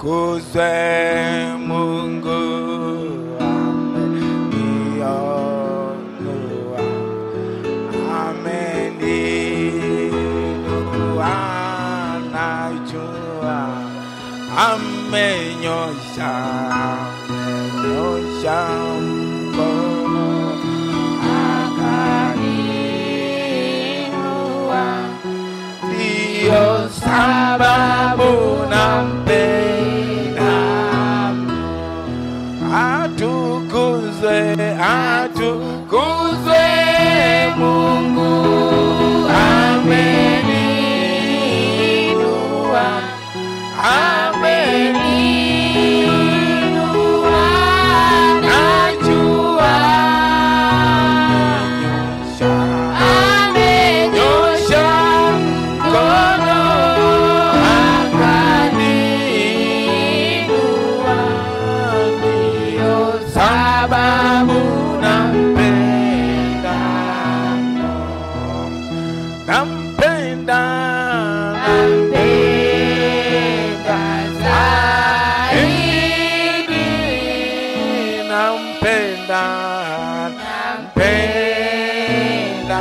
atukuzwe Mungu amenionua, ameninua, najua amenyosha, amenyosha mkono akaninua ndiyo sababu nampenda atukuzwe atukuzwe Mungu ameninua ameninua najua amenyosha mkono akaninua, ndiyo sababu nampenda mno. nampenda nampenda zaidi nampenda nampenda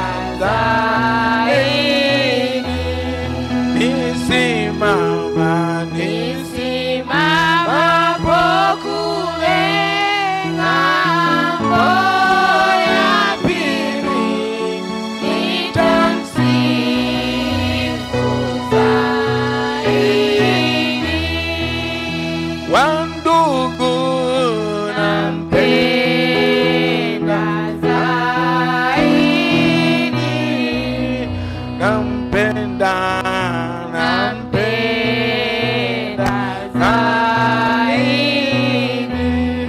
zaidi nisimama nisimamapo kule ng'ambo ya pili nitamsifu zaidi wandugu nampenda zaidi nampenda nampenda zaidi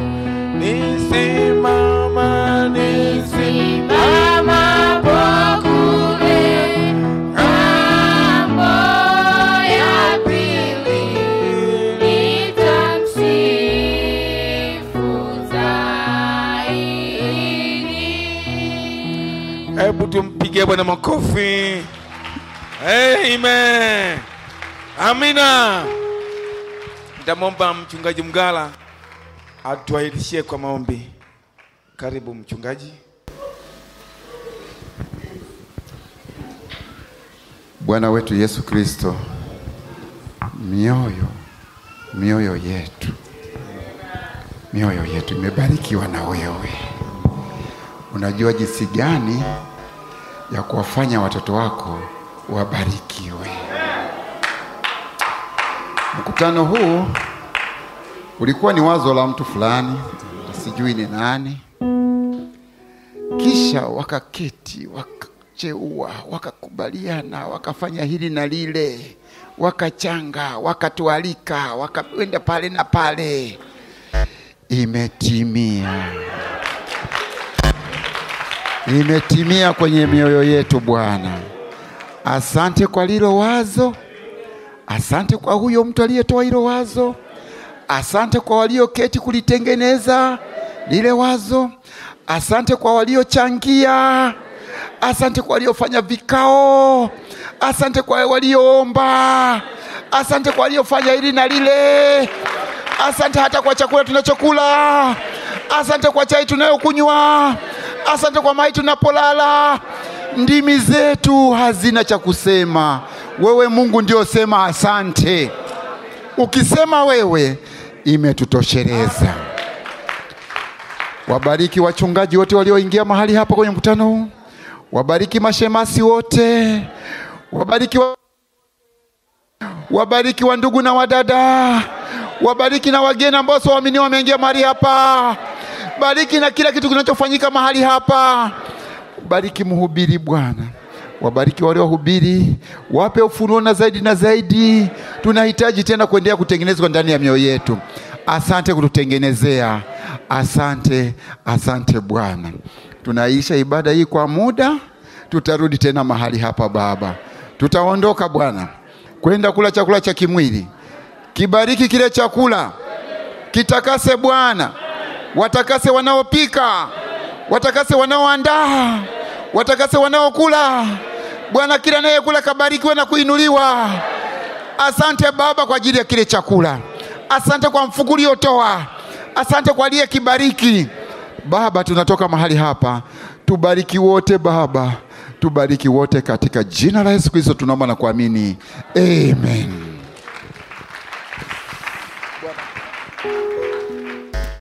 nisimama nisimama pokule ng'ambo ya pili nitamsifu zaidi hebu tumpigie bwana makofi amen amina nitamwomba mchungaji mgala atuahirishie kwa maombi karibu mchungaji Bwana wetu Yesu Kristo, mioyo mioyo yetu mioyo yetu imebarikiwa na wewe. Unajua jinsi gani ya kuwafanya watoto wako wabarikiwe. Mkutano huu ulikuwa ni wazo la mtu fulani, sijui ni nani, kisha wakaketi wakacheua, wakakubaliana, wakafanya hili na lile, wakachanga, wakatualika, wakaenda pale na pale. Imetimia, imetimia kwenye mioyo yetu Bwana. Asante kwa lilo wazo, asante kwa huyo mtu aliyetoa hilo wazo, asante kwa walioketi kulitengeneza lile wazo, asante kwa waliochangia, asante kwa waliofanya vikao, asante kwa walioomba, asante kwa waliofanya hili na lile, asante hata kwa chakula tunachokula, asante kwa chai tunayokunywa, asante kwa mai tunapolala. Ndimi zetu hazina cha kusema, wewe Mungu ndio sema asante. Ukisema wewe, imetutosheleza. Wabariki wachungaji wote walioingia mahali hapa kwenye mkutano huu, wabariki mashemasi wote, wabariki wa... wabariki wa ndugu na wadada, wabariki na wageni ambao sio waamini wameingia mahali hapa, bariki na kila kitu kinachofanyika mahali hapa. Bariki mhubiri Bwana, wabariki waliohubiri, wape ufunuo na zaidi na zaidi. Tunahitaji tena kuendelea kutengenezwa ndani ya mioyo yetu. Asante kututengenezea, asante, asante Bwana. Tunaisha ibada hii kwa muda, tutarudi tena mahali hapa Baba. Tutaondoka Bwana kwenda kula chakula cha kimwili. Kibariki kile chakula, kitakase Bwana, watakase wanaopika, watakase wanaoandaa, watakase wanaokula. Bwana, kila anayekula kabarikiwe na kuinuliwa. Asante Baba kwa ajili ya kile chakula. asante kwa mfuko uliotoa, asante kwa aliye kibariki. Baba, tunatoka mahali hapa, tubariki wote Baba, tubariki wote katika jina la Yesu Kristo tunaomba na kuamini, amen.